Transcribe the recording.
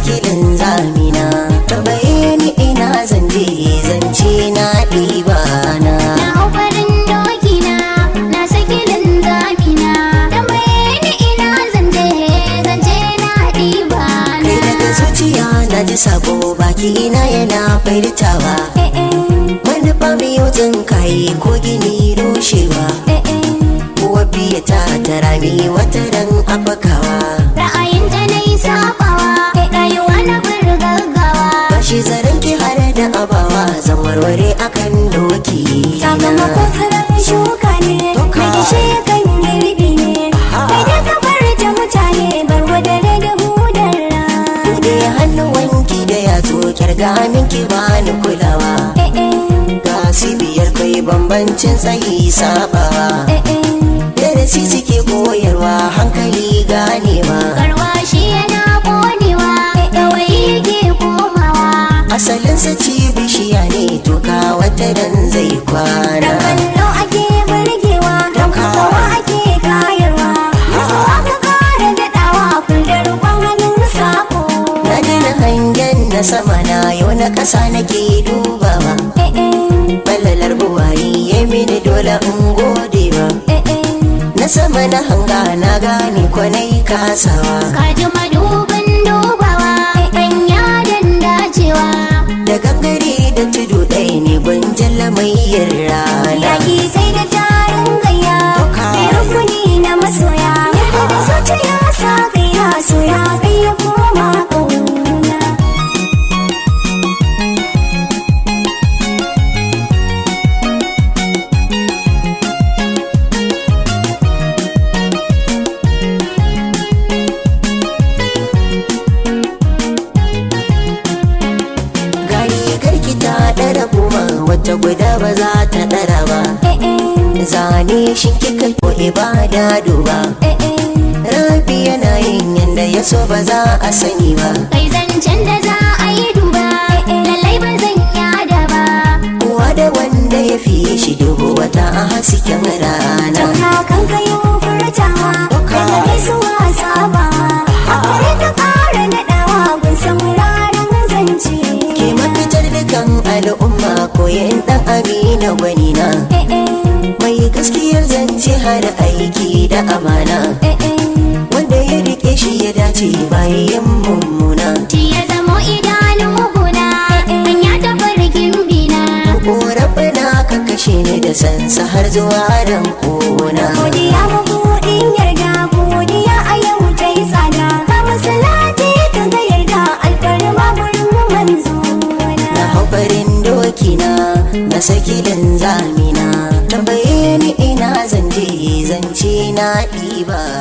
saki linzamina tambaye ni ina zan je zance na ɗiba na Na hau farin doki na, na saki linzami na. Tambaye ni ina zanje, zance na ɗiba na. kai daga zuciya na ji sabo baki na yana furtawa Eh eh, manufa mai yau kai ko gini rushewa eh eh. kuwa biya ta tara mi wata ran afakawa Ra'ayin ta na yi sabawa, kai rayuwa na bar gaggawa. bashi zaren ki har da abawa zan warware akan doki Sakamakon tsiron shuka ne, Doka. na gishe kan girbi ne. Kai da ka bar ta mutane, bar wadare da hudar rana. Bude hannuwanki da yatsu kyarga minki bani kulawa Eh eh, ga biyar kai bambancin tsayi sabawa eh eh. darasi suke koyarwa hankali ganewa Garwashi yana konewa, kawai yake komawa. asalinsa ci bishiya ne toka wata dan zai Dan kwana kallo ake burgewa, dan kawa ake kayarwa. Yaso aka kara daɗawa, kullum rukon hannun sako. na daina hangen na sama na yau na ƙasa nake dubawa Eh eh, balalar buwayi ya mini dole in gode ba eh eh. na sama na hanga na gane kwanai kasawa Kaji madubin dubawa, ɗan yadan dacewa. da gangare da tudu ɗaya ne gwanjan lamayyar rana Yaki sai da tarin gayya, mai rukuni na masoya. Yadda da zuciya sa gayya, soya gayya koma ƙauna. gari garki ta ɗara goma wata guda ba za ta ɗara ba Eh eh, zane shi kika ko ibada duba eh eh. rabi yana yin yanda ya so ba za a sani ba Kai zancen da za a yi duba, lallai ba zan yada ba. kowa da wanda ya fiye shi dubu wata a hasken rana Don hakan ka yi furtawa, daga gaisuwa sabawa. Akwai ta ƙara naɗawa, gun sauraron zance. ke mafitar dukan al'umma koyan ɗan amina gwanina Eh eh, mai gaskiyar zance har aiki da amana eh eh. wanda ya rike shi ya dace bayan mummuna Shi ya zamo idanun guna, hanya ta farkin bina. korafina ka kashe ni da sansa har zuwa ran kona Godiya mabuɗin yarda, godiya a yau ta yi tsada. Ka masalati ka ga yarda, alfarma gurin manzo na hau farin doki na na saki linzamina tambaye ni ina zanje zance na ɗiba